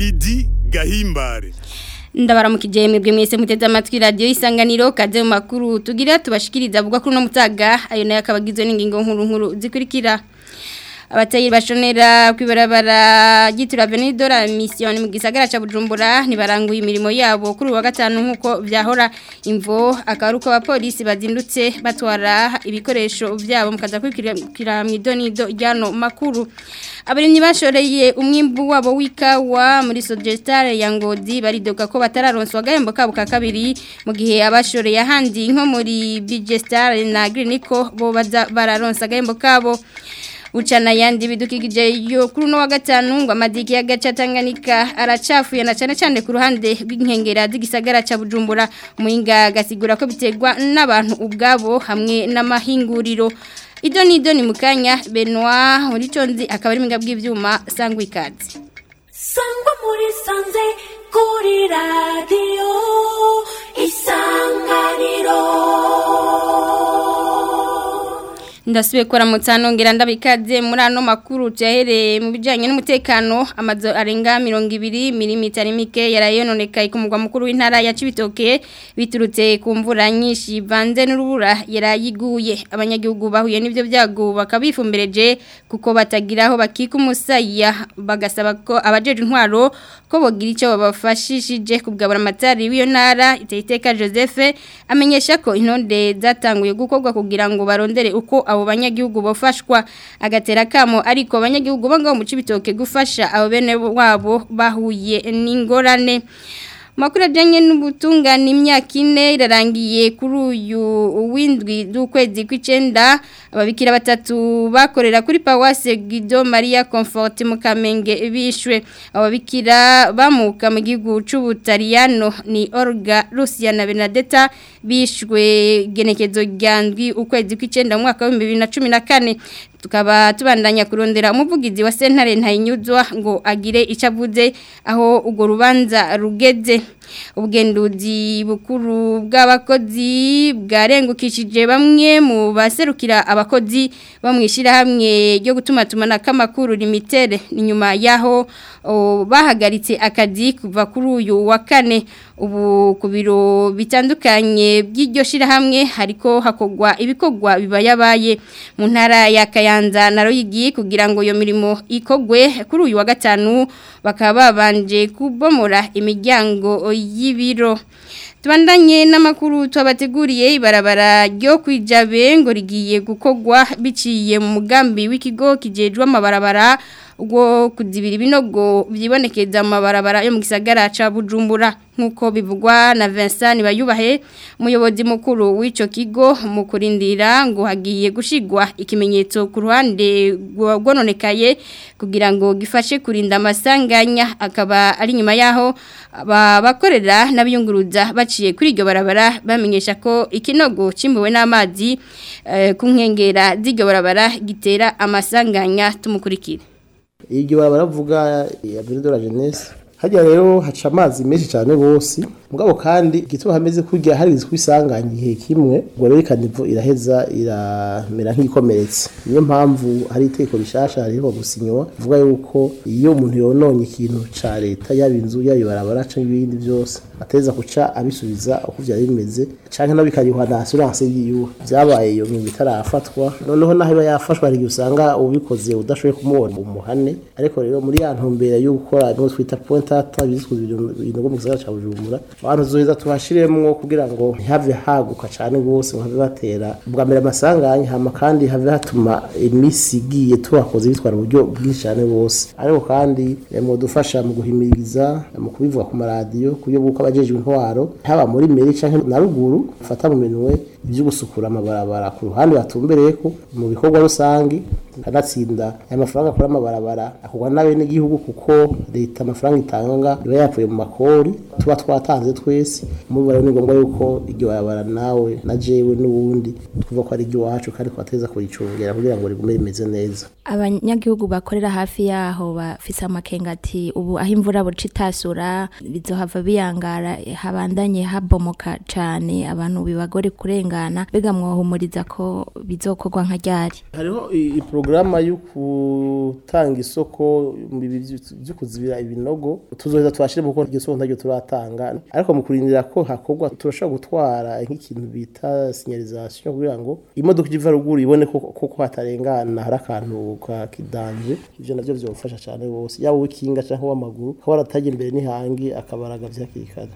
Lidi Gahimbare ndabaramukije mwebwe mwese muteze amatwi radio isanganiro kaze mu makuru tugira tubashikiriza avuga kuri no mutaga ayo nayo akabagizwe n'ingingo nkuru nkuru zikurikira abatayiri bashonera kwibarabara gitura Venidora mission mu gisagara ca Bujumbura nibaranguye imirimo yabo kuri wa gatanu nkuko vyahora imvo akaruko abapolisi bazindutse batwara ibikoresho vyabo mukaza kwikira mu idonido ryano makuru abarimyi bashoreye umwimbu wabo wikawa muri Sogestare ya Ngodi baridoga ko batararonswa gahembo kabo ka kabiri mu gihe abashoreye ahandi nko muri Bigestare na Greeniko bo baza bararonsa gahembo kabo Uchana yandi bidukikije yo kuri no wa gatanu ngo amadiki ya gacha Tanganyika aracafuye na cyane cyane ku ruhande rw'inkengera z'igisagara ca Bujumbura muhinga gasigura ko biterwa n'abantu ubwabo hamwe n'amahinguriro Ido ni ido ni mukanya Benoit muri conzi akaba ari mingabwe ivyuma sangwa ikazi Sangwa muri sanze kuri radio isanganiro ndasubiye kora mutsano ngira ndabikaze muri ano makuru cyahereye mu bijyanye n'umutekano amazu arenga mirongo ibiri milimitari mike yarayononekaye ku mugwa mukuru w'intara ya Cibitoke biturutse ku mvura nyinshi banze n'urubura yarayiguye abanyagihugu bahuye n'ibyo byago bakabifumbereje kuko batagira aho bakika umusaya bagasaba ko abajeje intwaro ko bogira icyo babafashishije kubwabura amatari w'iyo ntara iteka Joseph amenyesha ko intonde zatanguye gukorwa kugira ngo barondere uko abo banyagihugu bafashwa agatera kamo ariko abanyagihugu bangaho mu cibitoke gufasha abo bene wabo bahuye n'ingorane Makuru ajanye n'ubutungane imyaka ine irarangiye kuri uyu windwi z'ukwezi kw'icenda ababikira batatu bakorera kuri Pawase Guido Maria Comfort mu Kamenge bishwe ababikira bamuka mu gihugu c'Ubutaliyano ni Olga Lucia na Benedetta bishwe genekezo ryandwi ukwezi kw'icenda mu mwaka wa 2014 tukaba tubandanya kurondera umuvugizi wa sentare ntayinyuzwa ngo agire icavuze aho ugo rubanza rugeze ubugenduzi bukuru bw'abakozi bwarengukishije bamwe mu baserukira abakozi bamwishira hamwe ryo gutuma tumana kamakuru limited ni nyuma yaho bahagaritse akazi kuva kuri uyu wa kane ubu ku biro bitandukanye by'iryo shirahamwe hariko hakogwa ibikorwa bibayabaye mu ntara ya Kayanza na Royigi kugira ngo iyo mirimo ikogwe kuri uyu wa gatanu bakaba babanje kubomora imiryango y'ibiro tubandanye n'amakuru twabateguriye ibarabara ryo kwijabe ngo rigiye gukogwa biciye mu mugambi w'ikigo kijejwe amabarabara ubwo kuzibira ibinogo byibonekeza mu mabarabara yo mu gisagara ca Bujumbura nkuko bivugwa na Vincent Bayubahe umuyobozi mukuru w'ico kigo mu kurindira ngo hagiye gushigwa ikimenyetso ku ruhande rwononekaye kugira ngo gifashe kurinda amasanganya akaba ari nyuma yaho bakorera n'abiyunguruza baciye kuri iryo barabara bamenyesha ko ikinogo cimbuwe n'amazi ku nkengera z'iryo barabara gitera amasanganya tumukurikira iryo barabara vuga ya Bindora Jeunesse hajya rero haca amazi menshi cyane bose mugabo kandi igituma hameze kurya hari kwisanganya igihe kimwe ngo rero ikanivo iraheza iramera nk'ikomeretse niyo mpamvu hari iteko rishasha hariho gusinywa vuga yuko iyo umuntu yononye ikintu ca leta yaba inzu yaba ibarabara canke ibindi byose ateza kuca abisubiza uko vyari bimeze canke no bikarihwa na assurance yiwe vyabaye iyo ngingo itarafatwa noneho naho iba yafashwa hari usanga ubikoze udashoboye kumubona umuhane ariko rero muri ya ntumbere yo gukora no twita point ata bizwi ibintu mu gisagara ca Bujumbura abantu zoheza tuhashiremwo kugira ngo ntihave haguka cane gose ngo have batera bwa mbere amasanganya hama kandi have hatuma imisi igiye tubakoze bitwara uburyo bwinshi cane bose ariko kandi mu dufasha mu guhimiriza mu kubivuga ku maradiyo kuyo buko abajejwe intwaro haba muri meri canke na ruguru fata mu minwe ibyo gusukura amabarabara ku ruhande batumbereye ko mu bikorwa rusangi kanatsinda aya mafaranga akora amabarabara akugwa nabe n'igihugu kuko leta amafaranga itanga iba yapfuye mu makori tuba twatanze twese muri rero ni ngombwa yuko iryo barabara nawe na jewe n'ubundi twumva ko ari iryo wacu kandi twateza kuricungera kugira ngo rigume rimeze neza abanyagihugu bakorera hafi yaho bafise amakenga ati ubu aho imvura buca itasura bizohava biyangara habandanye habomoka cane abantu bibagore kurengana mbega mwohumuriza ko bizokorwa nka ryari hariho i- i porogaramu yo gutanga isoko mu bibi vy- vyo kuzibira ibinogo tuzoheza twashire kuko iryo soko ntaryo turatanga ariko mu kurindira ko hakorwa turashobora gutwara nk'ikintu bita signalisation kugira ngo imodoka iva ruguru ibone ko koko hatarengana hari akantu ka kidanje ivyo navyo vyofasha cane bose yaba uw'ikinga canke uw'amaguru akaba arataje imbere n'ihangi akabaragaza hakiri kare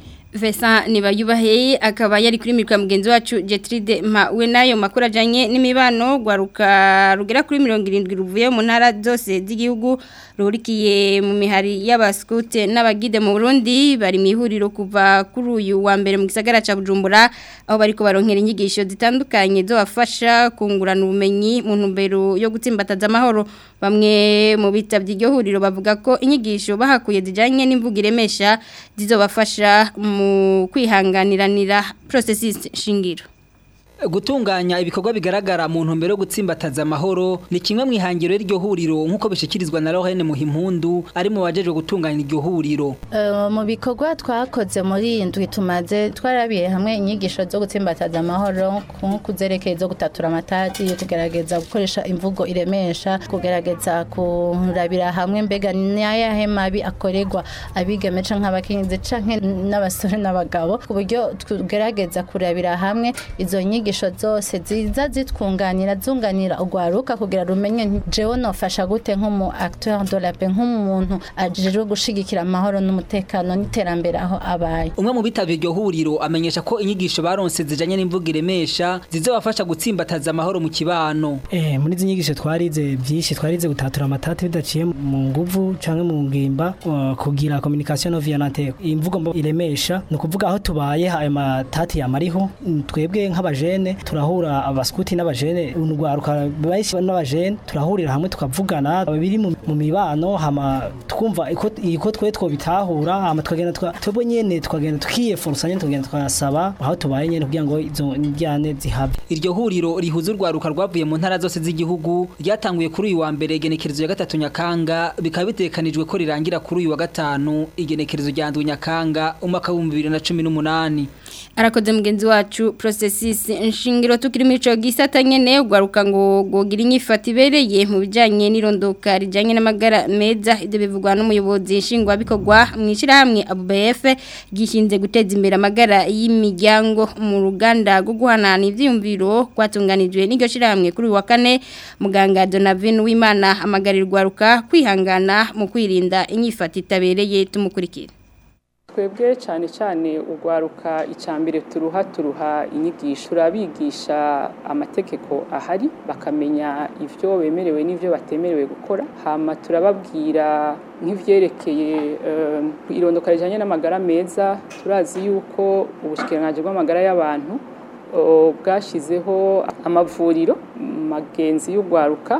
Vesa nibayubahe akaba yari kuri mirwa mugenzi wacu Jetride ma we nayo makuru ajanye n'imibano gwaruka rugera kuri 70 ruvuye mu ntara zose z'igihugu rurikiye mu mihari y'abaskute n'abagide mu Burundi bari mihuriro kuva kuri uyu wa mbere mu gisagara ca Bujumbura aho bariko baronkera inyigisho zitandukanye zo bafasha kungurana ubumenyi mu ntumbero yo gutsimbataza amahoro bamwe mu bitavye iryo huriro bavuga ko inyigisho bahakuye zijanye n'imvugo iremesha zizobafasha mu kwihanganiranira processes shingiro gutunganya ibikorwa bigaragara mu ntumbero yo gutsimbataza amahoro ni kimwe mu ihangiro y'iryo huriro nk'uko bishikirizwa na Lorraine Muhimpundu ari mu bajejwe gutunganya iryo huriro Eh, mu bikorwa twakoze muri iyi ndwi tumaze twarabiye hamwe inyigisho zo gutsimbataza amahoro nko kuzerekeye zo gutatura amatati kugerageza gukoresha imvugo iremesha kugerageza kurabira hamwe mbega n'ayahe mabi akorerwa abigeme canke abakenyezi canke n'abasore n'abagabo ku buryo tugerageza kurabira hamwe izo nyigisho zose ziza zitwunganira zunganira urwaruka kugira rumenye nti jewe nofasha gute nk'umu acteur de la paix nk'umuntu ajejwe gushigikira amahoro n'umutekano n'iterambere aho abaye umwe mu bitavye iryo huriro amenyesha ko inyigisho baronse zijanye n'imvugo iremesha zizobafasha gutsimbataza amahoro mu kibano Eh, muri izi nyigisho twarize byinshi twarize gutatura amatati bidaciye mu nguvu canke mu ngimba uh, kugira communication non violente imvugo mbo iremesha ni ukuvuga aho tubaye ayo matati yamariho mm, twebwe nk'abajene turahura abaskuti n'abajene urwaruka benshi n'abajene turahurira hamwe tukavugana biri mu mu mibano hama twumva iko iko twe twobitahura hama tukagenda twa- twebwe nyene tukagenda tukiyeforsa nyene tukagenda twasaba aho tubaye nyene kugira ngo izo njyane zihabe iryo huriro rihuza urwaruka rwavuye mu ntara zose z'igihugu ryatanguye kuri uyu wa mbere igenekerezo ya gatatu nyakanga bikaba bitekanijwe ko rirangira kuri uyu wa gatanu igenekerezo rya ndwi nyakanga umwaka w'ibihumbi bibiri na cumi n'umunani arakoze mugenzi wacu processes nshingiro tukiri muri ico gisata nyene ugwaruka ngo gogira inyifata ibereye mu bijanye n'irondoka rijanye n'amagara meza ivyo bivugwa n'umuyobozi nshingwa bikorwa mu ishirahamwe ABF gishinze guteza imbere amagara y'imiryango mu ruganda rwo guhanana ivyiyumviro kwatunganijwe n'iryo shirahamwe kuri uyu wa kane muganga Donavin Wimana amagarirwa ugwaruka kwihangana mu kwirinda inyifata itabereye tumukurikira twebwe cyane cyane urwaruka icambere turuha turuha inyigisho turabigisha amategeko ahari bakamenya ivyo bemerewe n'ivyo batemerewe gukora hama turababwira nk'ivyerekeye eh, irondoka rijanye n'amagara meza turazi yuko ubushikiranganji bw'amagara y'abantu oh, bwashizeho amavuriro magenzi y'urwaruka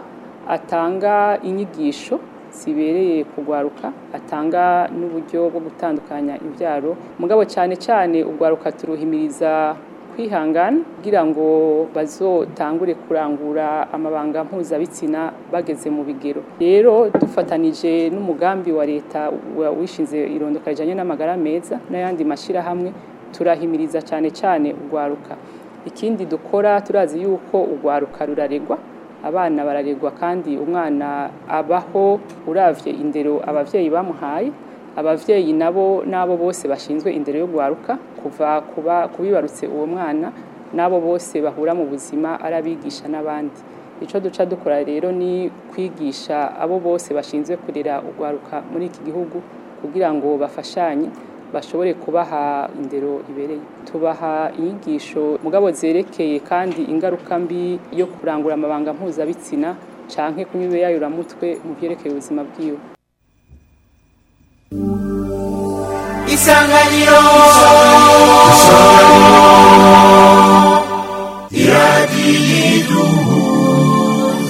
atanga inyigisho zibereye kugwaruka atanga n'uburyo bwo gutandukanya ibyaro mugabo cyane cyane ugwaruka turuhimiriza kwihangana kugira ngo bazotangure kurangura amabanga mpuzabitsina bageze mu bigero rero dufatanije n'umugambi wa leta wa- wishinze irondoka rijanye n'amagara meza n'ayandi mashyirahamwe turahimiriza cyane cyane ugwaruka ikindi dukora turazi yuko ugwaruka ruraregwa abana bararegwa kandi umwana abaho uravye indero abavyeyi bamuhaye abavyeyi nabo nabo bose bashinzwe indero yo gwaruka kuva kuba kubibarutse uwo mwana nabo bose bahura mu buzima arabigisha n'abandi ico duca dukora rero ni kwigisha abo bose bashinzwe kurera ugwaruka muri iki gihugu kugira ngo bafashanye bashobore kubaha indero ibereye tubaha inyigisho mugabo zerekeye kandi ingaruka mbi yo kurangura amabanga mpuzabitsina canke kunywa ibiyayuramutwe mu vyerekeye ubuzima bwiwe isanganiro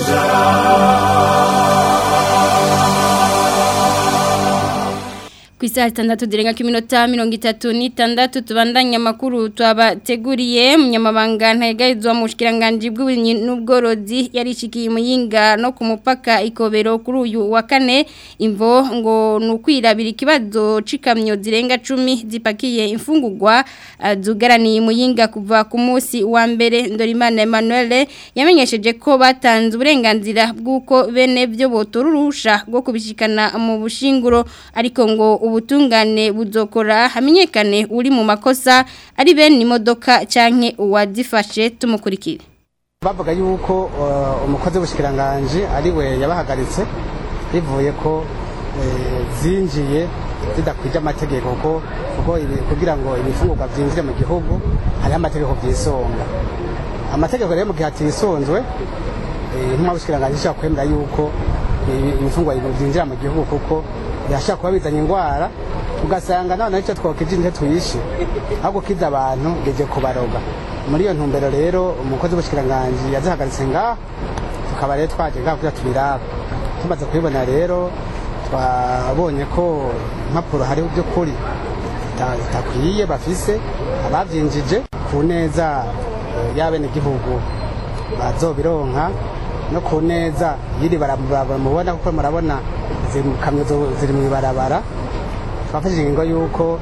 ku isaha itandatu zirenga ku minota mirongo itatu n'itandatu tubandanya amakuru twabateguriye munyamabanga ntegarizwa mu bushikiranganji bw'uburimyi n'ubworozi yarishikiye muyinga no ku mupaka ikobero kuri uyu wa kane imvo ngo ni ukwirabira ikibazo c'ikamyo zirenga cumi zipakiye imfungurwa uh, zugaraniye muyinga kuva ku munsi wa mbere Ndorimana Emmanuel yamenyesheje ko batanze uburenganzira bw'uko bene byo botora urusha rwo kubishikana mu bushinguro ariko ngo ubutungane buzokora hamenyekane uri mu makosa ari bene imodoka canke uwazifashe tumukurikire bavuga yuko uh, umukozi w'ubushikiranganje ari we yabahagaritse bivuye ko eh, zinjiye zidakwije amategeko ko kuko ibi- kugira ngo ibifungurwa byinjire mu gihugu hariho amategeko byisonga amategeko rero mu gihe atisunzwe eh, intumwa y'ubushikiranganje ishobora kwemera yuko ibi- ibifungurwa byinjira mu gihugu kuko birashobora kuba bizanye indwara ugasanga noneho icyo twokije ntitwe tuyishe ahubwo kiza abantu geje kubaroga muri iyo ntumbero rero umukozi w'ubushikiranganje yazihagaritse ngaho tukaba rero twaje ngaho kugira tubirabe tumaze kubibona rero twabonye ko impapuro hariho by'ukuri zita- zitakwiye bafise ababyinjije ku neza eh, y'abenegihugu bazobironka no ku neza yiri barabara mubona kuko murabona izi kamyo zo- ziri mu ibarabara twafashe ingingo y'uko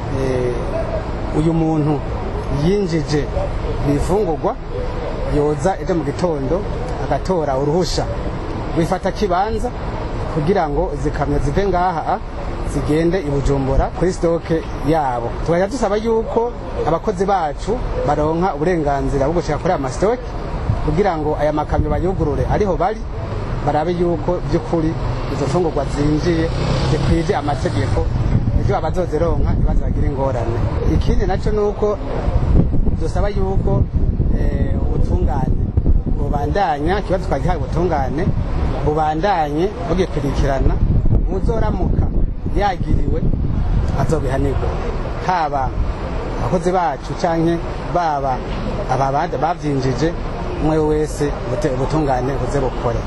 eh, uyu muntu yinjije ibifungurwa yoza ejo mu gitondo agatora uruhusha wifata kibanza kugira ngo izi kamyo zive ngaha zigende i bujumbura kuri sitoke yabo tugahita dusaba yuko abakozi bacu baronka uburenganzira bwo gushika kuri aya masitoke kugira ngo aya makamyo bayugurure ariho bari barabe yuko by'ukuri izo mfungurwa zinjiye zikwije amategeko ibyo abazozironka ntibaze bagire ingorane ikindi nacyo ni uko dusaba yuko eh, ubutungane bubandanya ikibazo twagihaye ubutungane bubandanye bugikurikirana uzoramuka yagiriwe azobihanirwa haba abakozi bacu canke baba ababandi bavyinjije umwe wese ubute- ubutungane buze bukore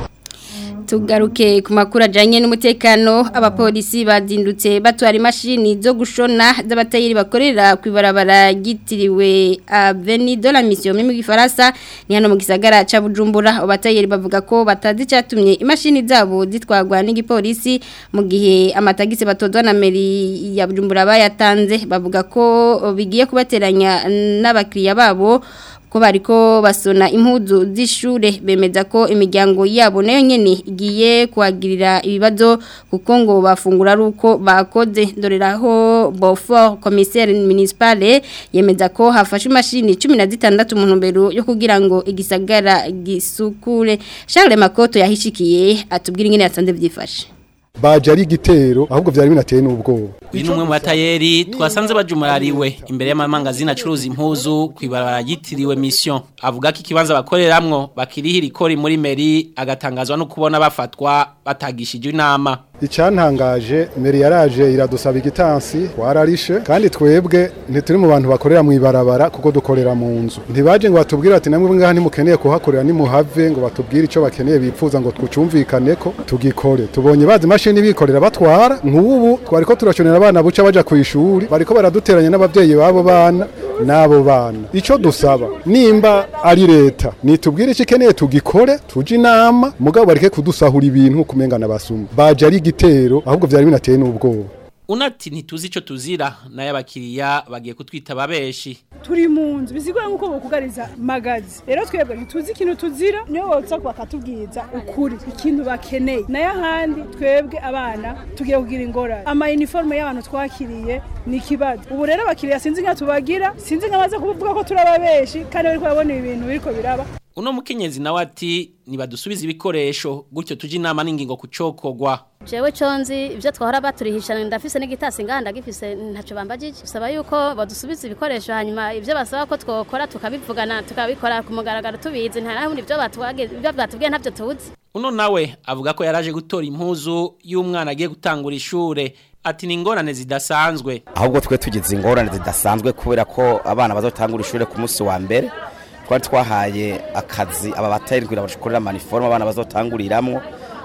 tugaruke ku makuru ajyanye n'umutekano abapolisi bazindutse batwara imashini zo gushona z'abatayeri bakorera ku ibarabara ryitiriwe aveni de la mission mu gifaransa ni hano mu gisagara cya bujumbura abatayeri bavuga ko batazi icyatumye imashini zabo zitwarwa n'igipolisi mu gihe amatagisi batozwa na meri ya bujumbura bayatanze bavuga ko bigiye kubateranya n'abakiriya babo ko bariko basona impuzu z'ishure bemeza ko imiryango yabo nayo nyene igiye kuhagirira ibibazo kuko ngo bafungura ari uko bakoze doreraho Beaufort commissaire municipale yemeza ko hafashe imashini 16 mu ntumbero yo kugira ngo igisagara gisukure Charles Makoto yahishikiye atubwira ingene yasanze byifashe baje ari igitero ahubwo byari binateye n'ubwoba uyu ni umwe mu batayeri twasanze bajumurariwe imbere y'amamangazini acuruza impuzu ku ibarabara ryitiriwe mission avuga ko ikibanza bakoreramwo bakirihira ikori muri meri agatangazwa no kubona bafatwa batagishije inama icyantangaje meri yaraje iradusaba igitansi twararishe kandi twebwe ntituri mu bantu bakorera mu ibarabara kuko dukorera mu nzu ntibaje ngo batubwire ati namwe ngaha ntimukeneye kuhakorera nimuhave ngo batubwire icyo bakeneye bipfuza ngo twucumvikane ko tugikore tubonye bazi imashini bikorera batwara nk'ubu twari ko turashonera abana buca baja ku ishuri bariko baraduteranya n'abavyeyi babo bana n'abo bana icyo dusaba nimba ari leta nitubwire icyo ikeneye tugikore tuje inama mugabo bareke kudusahura ibintu kumengana basuma baje ari igitero ahubwo byari binateye n'ubwoba unati ntituzi ico tuzira nayo abakiriya bagiye kutwita babeshi turi mu nzu bisigura nk'uko bokugariza magazi rero twebwe ntituzi ikintu tuzira niyo botsa bakatubwiza ukuri ikintu bakeneye nayo ahandi twebwe abana tugiye kugira ingorane ama uniforme y'abantu twakiriye ni ikibazo ubu rero abakiriya sinzi nka tubagira sinzi nka baza kuvuga ko turi ababeshi kandi bariko babona ibintu biriko biraba uno mukenyezi nawe ati nibadusubize ibikoresho gutyo tuje inama n'ingingo kucokogwa jewe conzi ibyo twahora baturihishana ndafise n'igitasi ngaha ndagifise ntaco bambajije bisaba yuko badusubiza ibikoresho hanyuma ibyo basaba ko twokora tukabivugana tukabikora ku mugaragaro tubizi nta nahundi ibyo batubwiye ibyo batubwiye ntabyo tuzi uno nawe avuga ko yaraje gutora impuzu y'umwana agiye gutangura ishure ati ni ingorane zidasanzwe ahubwo twe tugize ingorane zidasanzwe kubera ko abana bazotangura ishure ku munsi wa mbere twari twahaye akazi aba batayeri kugira bakorera maniforme abana bazotanguriramwo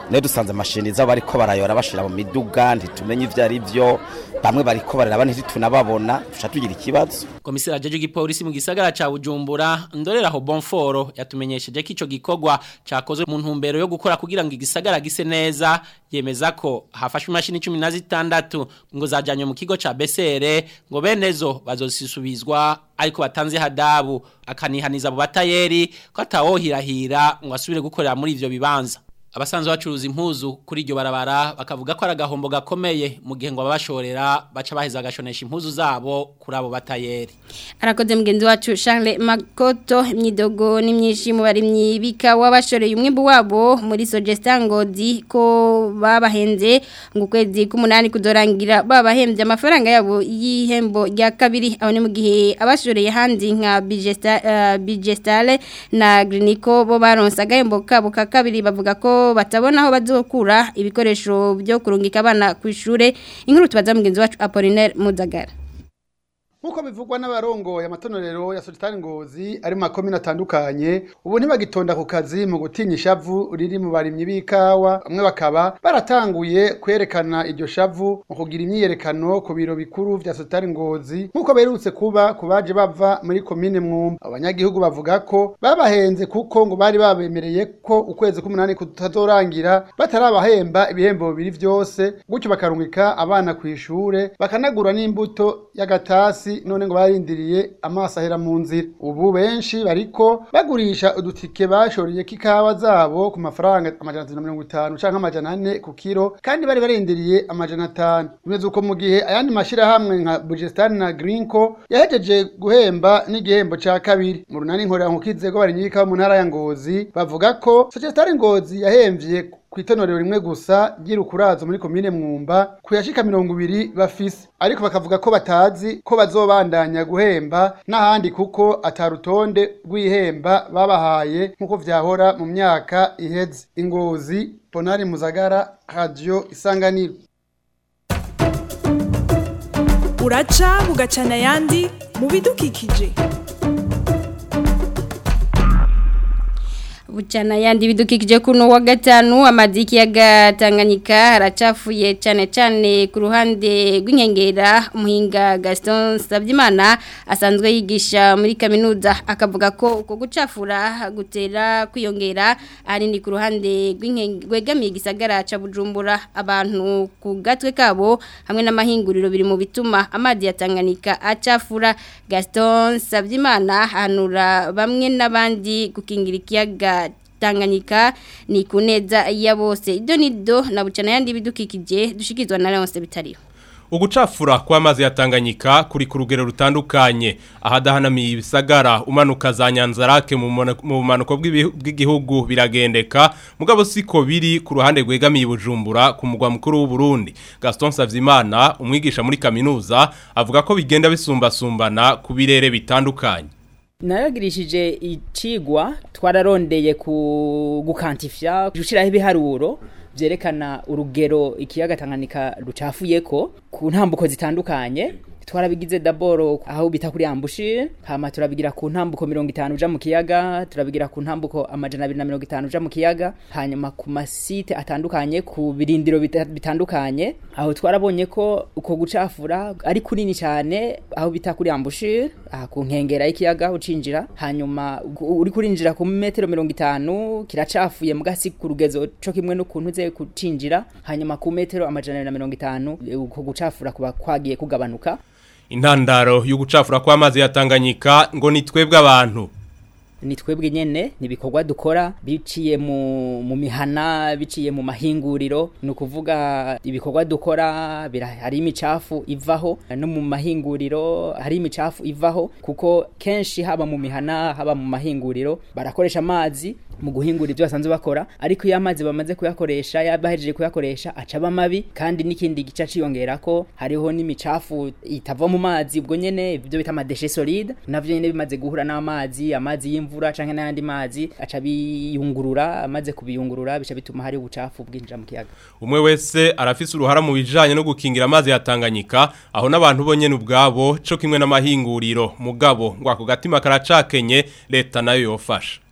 ne dusanze mashini zabo bariko barayora bashira mu miduga ntitumenye ivyo ari vyo bamwe bariko bararaba ntitutunababona tuca tugira ikibazo Komisera jeje gipolisi mu gisagara ca Bujumbura ndorera ho Bonforo yatumenyesheje ko ico gikorwa cakozwe mu ntumbero yo gukora kugira ngo igisagara gise neza yemeza ko hafashwe imashini 16 ngo zajanywe mu kigo ca Besere ngo benezo bazosisubizwa ariko batanze hadabu akanihaniza abo batayeri ko atawohirahira ngo asubire gukorera muri ivyo bibanza abasanzwe bacuruza impuzu kuri iryo barabara bakavuga ko ari agahombo gakomeye mu gihe ngo ababashorera baca baheza agashonesha impuzu zabo kuri abo batayeri arakoze mugenzi wacu Charles Makoto imyidogo n'imyinshi mu barimyi bika wabashoreye umwimbu wabo muri Sogestangodi ko babahenze ngo kwezi k'umunani kudorangira babahembye amafaranga yabo y'ihembo rya kabiri aho ni mu gihe abashoreye handi nka Bigestale na Grinico bo baronsa agahembo kabo ka kabiri bavuga ko batabona aho bazokura ibikoresho byo kurungika abana ku ishure inkuru tubaza mugenzi wacu Apollinaire Mudagara Nkuko bivugwa n'abarongoye amatonorero ya Sultan Ngozi ari makomine atandukanye ubu ntibagitonda ku kazi mu gutinya ishavu riri mu barimyi b'ikawa bamwe bakaba baratanguye kwerekana iryo shavu mu kugira imyiyerekano ku biro bikuru vya Sultan Ngozi nkuko berutse kuba kubaje bava muri komine Mwumba abanyagihugu bavuga ko babahenze kuko ngo bari babemereye ko ukwezi k'umunani kutazorangira batarabahemba ibihembo bibiri vyose gutyo bakarungika abana ku ishure bakanagura n'imbuto y'agatasi none ngo barindiriye amaso ahera mu nzira ubu benshi bariko bagurisha udutike bashoreye k'ikawa zabo ku mafaranga amajana atatu na mirongo itanu canke amajana ane ku kiro kandi bari barindiriye amajana atanu bimeze uko mu gihe ayandi mashirahamwe nka Bugestan na Greenco yahejeje guhemba n'igihembo ca kabiri mu runani nkorera nkukizego barinyi b'ikawa mu ntara ya Ngozi bavuga ko Sogestare Ngozi yahemvye kwitonorero rimwe gusa ry'irukurazo muri komine Mwumba kuyashika mirongo ibiri bafise ariko bakavuga ko batazi ko bazobandanya guhemba n'ahandi kuko atarutonde rw'ihemba babahaye nk'uko vyahora mu myaka iheze ingozi Bonari Muzagara Radio Isanganiro uraca bugacana ayandi mu bidukikije Buchana yandi bidukikije kuno wa gatanu amadiki ya gatanganyika haracafuye cyane cyane ku ruhande rw'inkengera umuhinga Gaston Sabyimana asanzwe yigisha muri kaminuza akavuga ko uko gucafura gutera kwiyongera ari ni ku ruhande rw'egamiye gisagara ca Bujumbura abantu ku gatwe kabo hamwe n'amahinguriro biri mu bituma amadi ya Tanganyika acafura Gaston Sabyimana hanura bamwe n'abandi gukingira ikiyaga Tanganyika ni kuneza ya bose ido nido na bucana yandi bidukikije dushikizwa na Leonce bitariho Ugucafura kwa mazi ya Tanganyika kuri ku rugero rutandukanye ahadahanamiye ibisagara umanuka za Nyanzarake mu bumanuko bw'igihugu biragendeka mugabo siko biri ku ruhande rwegamiye Bujumbura ku mugwa mukuru w'u Burundi Gaston Savyimana umwigisha muri kaminuza avuga ko bigenda bisumbasumbana ku birere bitandukanye naragirishije icigwa twararondeye ku gukantifya gushiraho ibiharuro byerekana urugero ikiyaga Tanganyika rucafuyeko ku ntambuko zitandukanye twarabigize daboro aho bita kuri ambushi hama turabigira ku ntambuko 50 uja mu kiyaga turabigira ku ntambuko amajana 250 uja mu kiyaga hanyuma ku masite atandukanye ku birindiro bitandukanye aho twarabonye ko uko gucafura ari kunini cyane aho bita kuri ambushi aha ku nkengera y'ikiyaga ucinjira hanyuma uri kurinjira ku metero 50 kiracafuye mugasi ku rugezo cyo kimwe n'ukuntu uze kucinjira hanyuma ku metero amajana 150 uko gucafura kuba kwagiye kugabanuka intandaro y'ugucafura kw'amazi ya Tanganyika ngo ni twebwe abantu ni twebwe nyene ni bikorwa dukora biciye mu mu mihana biciye mu mahinguriro ni ukuvuga ibikorwa dukora hari imicafu ivaho no mu mahinguriro hari imicafu ivaho kuko kenshi haba mu mihana haba mu mahinguriro barakoresha amazi mu guhingura ibyo basanzwe bakora ariko iyo amazi bamaze kuyakoresha yabahejeje kuyakoresha acaba mabi kandi n'ikindi gice ciyongera ko hariho n'imicafu itava mu mazi ubwo nyene ibyo bita amadeshe solide navyo nyene bimaze guhura n'amazi amazi y'imvura canke n'ayandi mazi aca biyungurura amaze kubiyungurura bica bituma hari ubucafu bwinjira mu kiyaga umwe wese arafise uruhara mu bijanye no gukingira amazi ya Tanganyika aho n'abantu bo nyene ubwabo co kimwe n'amahinguriro mugabo ngo ako gatima karacakenye leta nayo yofasha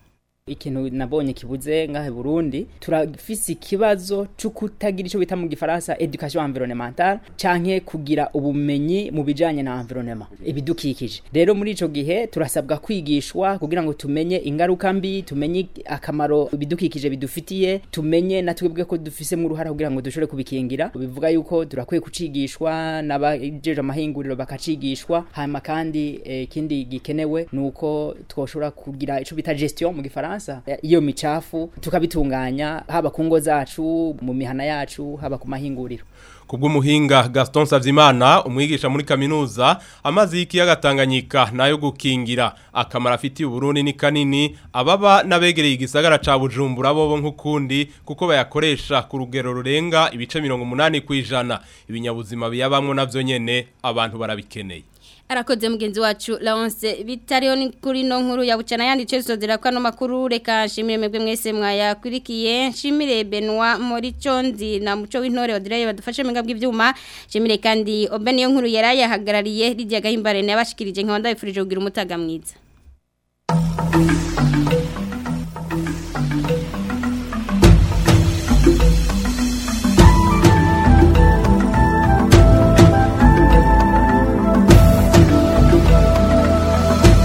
ikintu nabonye kibuze ngahe Burundi turafise ikibazo cyo kutagira ico bita mu gifaransa education environnementale canke kugira ubumenyi mu bijanye na environnement ibidukikije rero muri ico gihe turasabwa kwigishwa kugira ngo tumenye ingaruka mbi tumenye akamaro ibidukikije bidufitiye tumenye na twebwe ko dufise mu ruhara kugira ngo dushobore kubikingira bivuga yuko turakwiye kucigishwa n'abajeje amahinguriro bakacigishwa hanyuma kandi ikindi eh, gikenewe nuko twoshobora kugira ico bita gestion mu gifaransa iyo micafu tukabitunganya haba ku ngo zacu mu mihana yacu haba ku mahinguriro Kubw'umuhinga Gaston Savyimana umwigisha muri kaminuza amazi y'ikiyaga Tanganyika nayo gukingira akamara afitiye Burundi ni kanini ababa nabegereye igisagara ca Bujumbura bobo nk'ukundi kuko bayakoresha ku rugero rurenga ibice 80 kwijana ibinyabuzima biyabamwe navyo nyene abantu barabikeneye arakoze mugenzi wacu Laonce bitariyo ni kuri no nkuru ya bucana yandice sozera kwa no makuru reka nshimire mwebwe mwese mwayakurikiye nshimire Benoit Morichondi na muco w'intore Audrey badufashe menga bw'ivyuma nshimire kandi Obeniyo nkuru yarayahagarariye Lydia Gahimbare nabashikirije nkabanda bifurije kugira umutaga mwiza